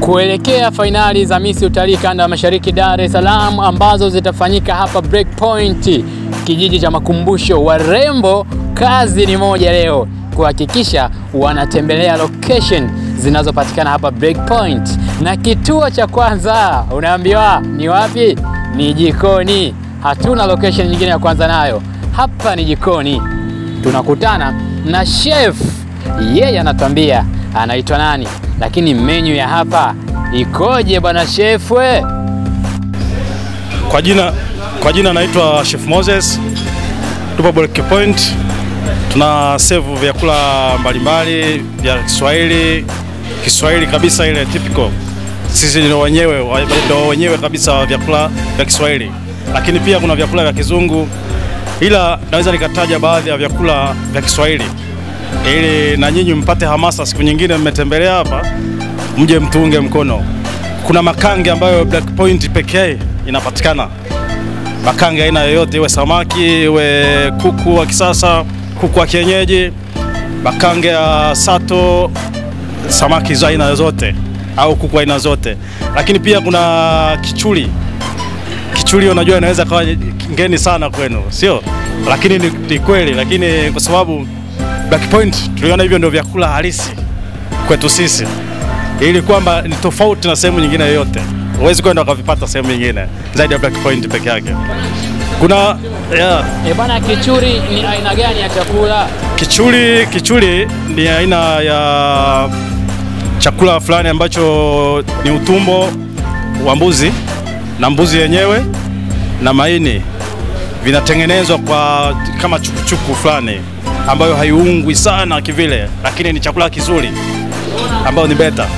kuelekea fainali za Miss Utalii Kanda ya Mashariki Dar es Salaam ambazo zitafanyika hapa Breakpoint, kijiji cha makumbusho. Warembo kazi ni moja leo, kuhakikisha wanatembelea location zinazopatikana hapa Breakpoint, na kituo cha kwanza unaambiwa ni wapi? Ni jikoni. Hatuna location nyingine ya kwanza nayo, hapa ni jikoni. Tunakutana na chef, yeye anatuambia anaitwa nani, lakini menu ya hapa ikoje bwana chef? We Kwa jina kwa jina naitwa Chef Moses. Tupo Break Point. Tuna serve vyakula mbalimbali vya Kiswahili, Kiswahili kabisa ile typical. Sisi ndio wenyewe ndio wenyewe kabisa wa vyakula vya Kiswahili. Lakini pia kuna vyakula vya kizungu. Ila naweza nikataja baadhi ya vyakula vya Kiswahili ili na nyinyi mpate hamasa siku nyingine mmetembelea hapa mje mtuunge mkono. Kuna makange ambayo Black Point pekee inapatikana. Makange aina yoyote, iwe samaki, iwe kuku wa kisasa, kuku wa kienyeji, makange ya sato, samaki za aina zote au kuku aina zote. Lakini pia kuna kichuli. Kichuli unajua inaweza kawa ngeni sana kwenu, sio? Lakini ni, ni kweli, lakini kwa sababu Black Point tuliona hivyo ndio vyakula halisi kwetu sisi ili kwamba ni tofauti na sehemu nyingine yoyote. Huwezi kwenda ukavipata sehemu nyingine zaidi ya Black Point peke yake. Kuna yeah, e bwana, kichuri ni aina gani ya chakula? kichuli. Kichuli ni aina ya chakula fulani ambacho ni utumbo wa mbuzi na mbuzi yenyewe na maini vinatengenezwa kwa kama chukuchuku fulani ambayo haiungwi sana kivile, lakini ni chakula kizuri ambayo ni beta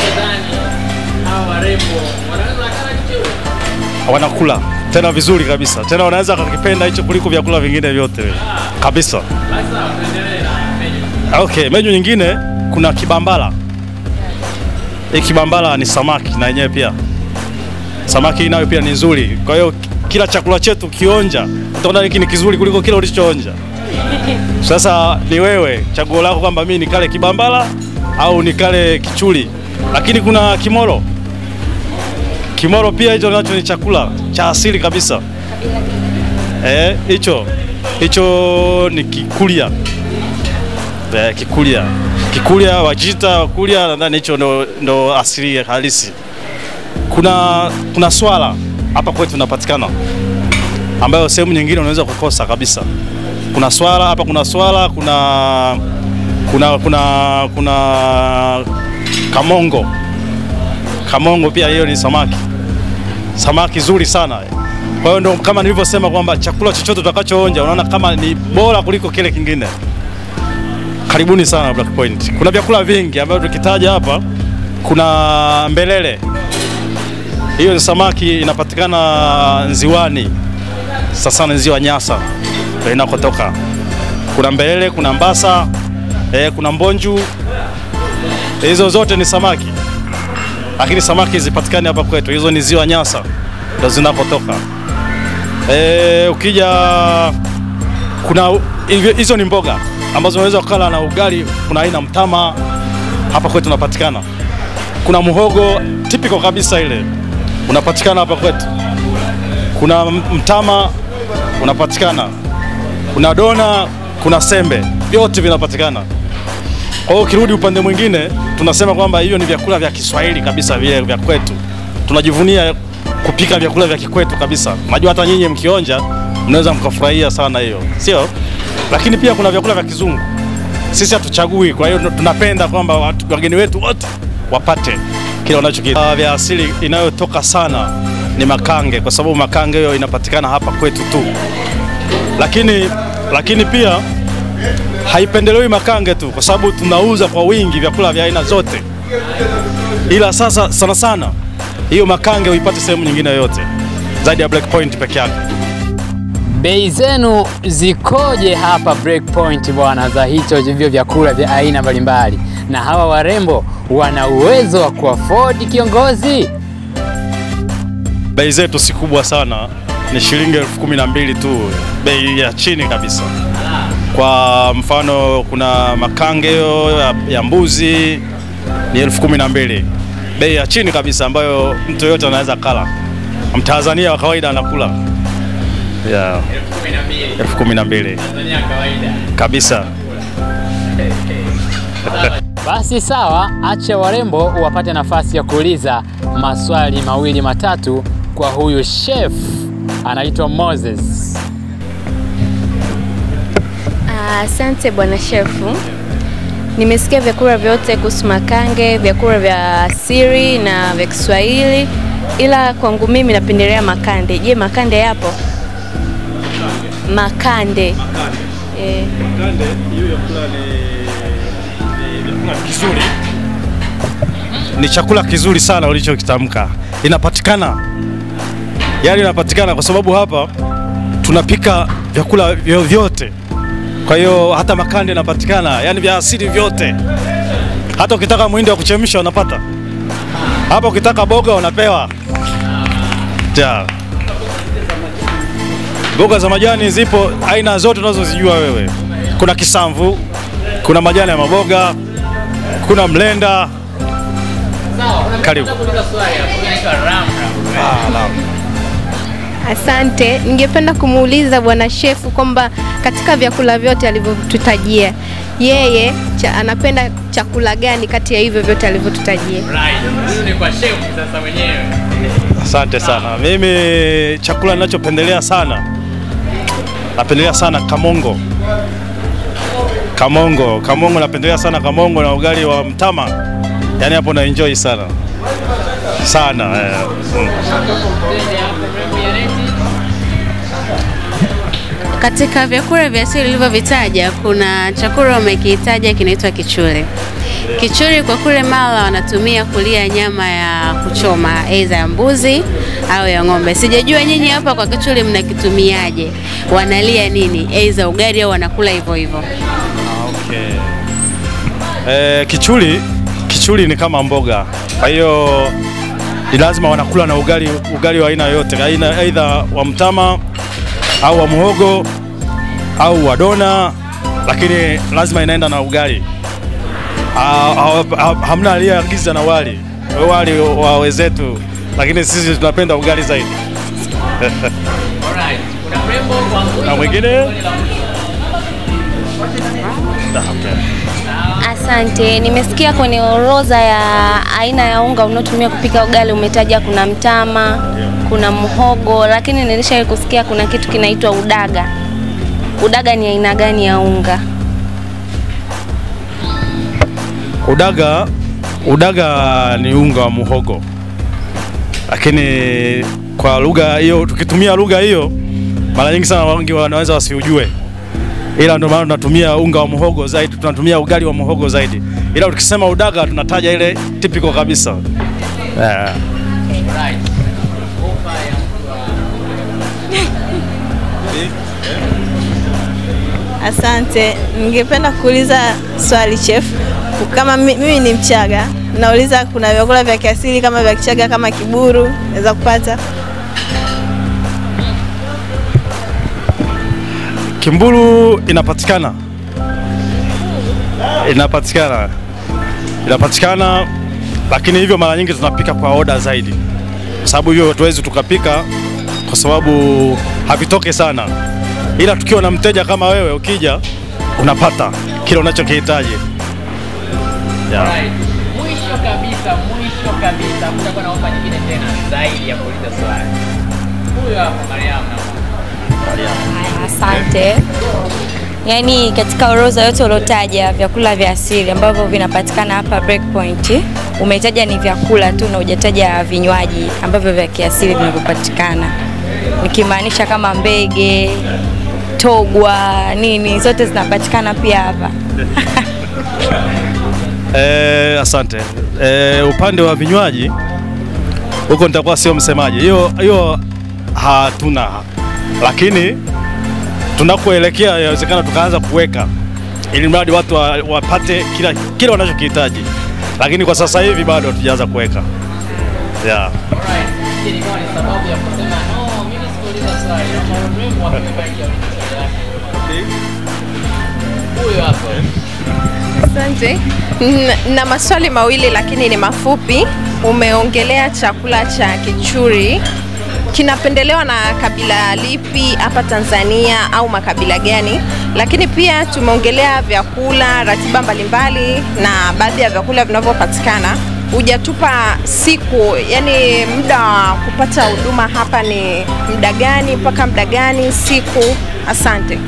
wanakula tena vizuri kabisa, tena wanaweza kakipenda hicho kuliko vyakula vingine vyote kabisa. Okay, menyu nyingine kuna kibambala. Hii kibambala ni samaki na yenyewe pia samaki nayo pia ni nzuri. Kwa hiyo kila chakula chetu kionja, utaona hiki ni kizuri kuliko kile ulichoonja. Sasa ni wewe chaguo lako kwamba mimi nikale kibambala au nikale kichuli, lakini kuna kimoro. Kimoro pia hicho nacho ni chakula cha asili kabisa. Eh, hicho hicho ni kikulia. Eh, kikulia kikulia wajita wakulia, nadhani hicho ndo, ndo asili halisi. Kuna kuna swala hapa kwetu tunapatikana, ambayo sehemu nyingine unaweza kukosa kabisa. Kuna swala hapa, kuna swala, kuna kuna kuna kuna kamongo. Kamongo pia hiyo ni samaki, samaki zuri sana. Kwa hiyo ndo kama nilivyosema kwamba chakula chochote utakachoonja unaona kama ni bora kuliko kile kingine. Karibuni sana Black Point. Kuna vyakula vingi ambavyo tukitaja hapa, kuna mbelele. Hiyo ni samaki inapatikana Nziwani, sasa ni ziwa Nyasa ndio inakotoka. Kuna mbelele, kuna mbasa eh, kuna mbonju. Hizo zote ni samaki, lakini samaki zipatikani hapa kwetu. Hizo ni ziwa Nyasa ndio zinakotoka. Eh, ukija kuna hizo ni mboga ambazo unaweza kukala na ugali. Kuna aina mtama hapa kwetu unapatikana. Kuna muhogo typical kabisa ile unapatikana hapa kwetu. Kuna mtama unapatikana, kuna dona, kuna sembe, vyote vinapatikana. Kwa hiyo ukirudi upande mwingine, tunasema kwamba hiyo ni vyakula vya Kiswahili kabisa, vile vya kwetu. Tunajivunia kupika vyakula vya kikwetu kabisa. Najua hata nyinyi mkionja mnaweza mkafurahia sana hiyo, sio? Lakini pia kuna vyakula vya kizungu, sisi hatuchagui. Kwa hiyo tunapenda kwamba wageni wetu wote wapate kile wanachokila. Vya asili inayotoka sana ni makange, kwa sababu makange hiyo inapatikana hapa kwetu tu, lakini lakini pia haipendelewi makange tu, kwa sababu tunauza kwa wingi vyakula vya aina zote, ila sasa sana sana hiyo makange huipate sehemu nyingine yoyote zaidi ya Black Point peke yake. Bei zenu zikoje hapa Breakpoint bwana, za hicho hivyo vyakula vya aina mbalimbali? Na hawa warembo wana uwezo wa kuafodi kiongozi? Bei zetu si kubwa sana, ni shilingi elfu kumi na mbili tu, bei ya chini kabisa. Kwa mfano kuna makange ya, ya mbuzi ni elfu kumi na mbili bei ya chini kabisa ambayo mtu yoyote anaweza kala, Mtanzania wa kawaida anakula yeah. elfu kumi na mbili kabisa. Basi sawa, acha warembo wapate nafasi ya kuuliza maswali mawili matatu kwa huyu chef anaitwa Moses. Asante bwana shefu, nimesikia vyakula vyote kuhusu makange, vyakula vya asili na vya Kiswahili, ila kwangu mimi napendelea makande. Je, makande yapo? Makande eh, Makande hiyo vyakula ni, ni vyakula kizuri, ni chakula kizuri sana ulichokitamka. Inapatikana, yaani inapatikana kwa sababu hapa tunapika vyakula vyovyote. Kwa hiyo hata makande inapatikana, yaani vya asili vyote. Hata ukitaka mwindi wa kuchemsha unapata hapa, ukitaka boga unapewa ja. Mboga za majani zipo aina zote unazozijua wewe. Kuna kisamvu, kuna majani ya maboga, kuna mlenda. Karibu. Ah, naam. Asante, ningependa kumuuliza bwana shefu kwamba katika vyakula vyote alivyotutajia yeye cha, anapenda chakula gani kati ya hivyo vyote alivyotutajia? Asante sana. Mimi chakula ninachopendelea sana, napendelea sana kamongo. Kamongo, kamongo, napendelea sana kamongo na ugali wa mtama, yaani hapo na enjoy sana sana eh. mm. Katika vyakula vya asili ulivyovitaja, kuna chakula umekitaja kinaitwa kichuri. Kichuri kwa kule Mara wanatumia kulia nyama ya kuchoma, aidha ya mbuzi au ya ng'ombe. Sijajua nyinyi hapa kwa kichuri mnakitumiaje, wanalia nini, aidha ugali au wanakula hivyo hivyo? Okay. Eh, kichuli kichuli ni kama mboga, kwa hiyo ni lazima wanakula na ugali, ugali wa aina yoyote, aina aidha wa mtama au wa muhogo au wa dona, lakini lazima inaenda na ugali. Ah, ha- ha- Hamna aliyeagiza na wali wali wa wenzetu, lakini sisi tunapenda ugali zaidi. Na mwingine Ah, okay. asante. Nimesikia kwenye orodha ya aina ya unga unaotumia kupika ugali umetaja kuna mtama, kuna mhogo, lakini nilishawahi kusikia kuna kitu kinaitwa udaga. Udaga ni aina gani ya unga? Udaga, udaga ni unga wa muhogo, lakini kwa lugha hiyo, tukitumia lugha hiyo, mara nyingi sana wengi wanaweza wasiujue, ila ndio maana tunatumia unga wa muhogo zaidi, tunatumia ugali wa muhogo zaidi, ila tukisema udaga tunataja ile typical kabisa yeah. Asante, ningependa kuuliza swali chef. Kama mi- mimi ni Mchaga, nauliza kuna vyakula vya kiasili kama vya Kichaga kama kiburu naweza kupata? Kimbulu inapatikana, inapatikana, inapatikana, lakini hivyo mara nyingi tunapika kwa oda zaidi, kwa sababu hivyo hatuwezi tukapika kwa sababu havitoke sana, ila tukiwa na mteja kama wewe, ukija unapata kile unachokihitaji yeah. Mwisho kabisa, mwisho kabisa, kutakuwa na ofa nyingine tena zaidi ya kuuliza swali. Huyo hapo Mariam na Asante. Yaani katika orodha yote uliotaja vyakula vya asili ambavyo vinapatikana hapa Breakpoint, umetaja ni vyakula tu na hujataja vinywaji ambavyo vya kiasili vinavyopatikana, nikimaanisha kama mbege, togwa, nini, zote zinapatikana pia hapa. Eh, asante. Eh, upande wa vinywaji huko nitakuwa sio msemaji, hiyo hiyo hatuna, lakini tunakoelekea inawezekana tukaanza kuweka ili mradi watu wa, wapate kila kile wanachokihitaji, lakini kwa sasa hivi bado hatujaanza kuweka yeah. Alright, hii ilikuwa ni sababu ya kusema no, mimi sikuuliza swali. Naomba urembo wa kibaki ya swali lake. Huyo hapo. Asante. N- Na maswali mawili lakini ni mafupi. Umeongelea chakula cha kichuri kinapendelewa na kabila lipi hapa Tanzania au makabila gani? Lakini pia tumeongelea vyakula, ratiba mbalimbali na baadhi ya vyakula vinavyopatikana. Hujatupa siku, yani muda wa kupata huduma hapa ni muda gani mpaka muda gani, siku? Asante.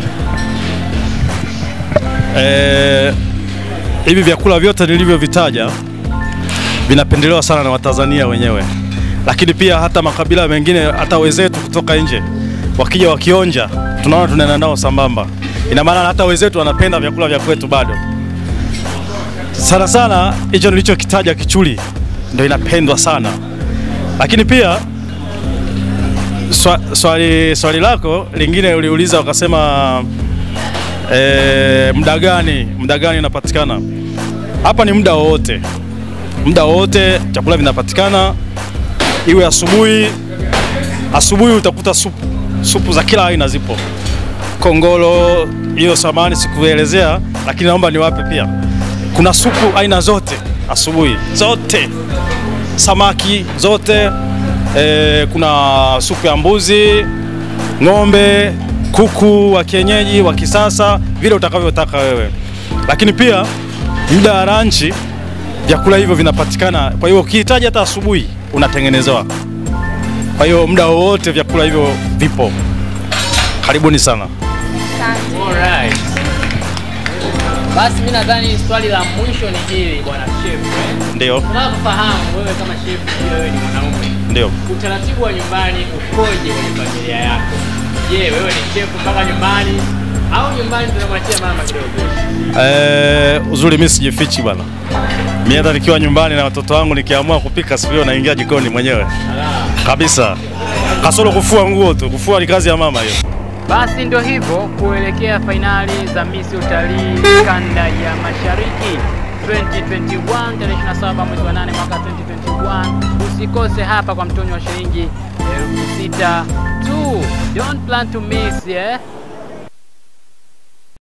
Eh, hivi vyakula vyote nilivyovitaja vinapendelewa sana na Watanzania wenyewe, lakini pia hata makabila mengine, hata wenzetu kutoka nje wakija wakionja, tunaona tunaenda nao sambamba. Ina maana hata wenzetu wanapenda vyakula vya kwetu bado sana sana. Hicho nilichokitaja kichuli ndio inapendwa sana, lakini pia swa, swali, swali lako lingine uliuliza ukasema e, muda gani muda gani inapatikana hapa? Ni muda wowote, muda wowote chakula vinapatikana, iwe asubuhi. Asubuhi utakuta supu, supu za kila aina zipo, kongolo hiyo, samani sikuelezea, lakini naomba niwape pia. Kuna supu aina zote asubuhi, zote samaki zote e, kuna supu ya mbuzi, ng'ombe, kuku wa kienyeji, wa kisasa, vile utakavyotaka wewe. Lakini pia muda wa ranchi vyakula hivyo vinapatikana. Kwa hiyo ukihitaji hata asubuhi unatengenezewa. Kwa hiyo muda wowote vyakula hivyo vipo. Karibuni sana. Alright. Basi mimi nadhani swali la mwisho ni hili bwana chef. eh. Ndio, Tunataka kufahamu wewe kama chef, pia wewe ni mwanaume. ndio. Utaratibu wa nyumbani ukoje kwenye familia yako? Je, wewe ni chef mpaka nyumbani au nyumbani tunamwachia mama kidogo? Eh, uzuri mimi sijifichi bwana. Mimi hata nikiwa nyumbani na watoto wangu nikiamua kupika siku hiyo naingia jikoni mwenyewe kabisa, kasoro kufua nguo tu. Kufua ni kazi ya mama hiyo. Basi ndio hivyo kuelekea fainali za Miss Utalii kanda ya Mashariki 2021 tarehe 27 mwezi wa 8 mwaka 2021. Usikose hapa kwa mtonyo wa shilingi elfu sita tu. Don't plan to miss, yeah?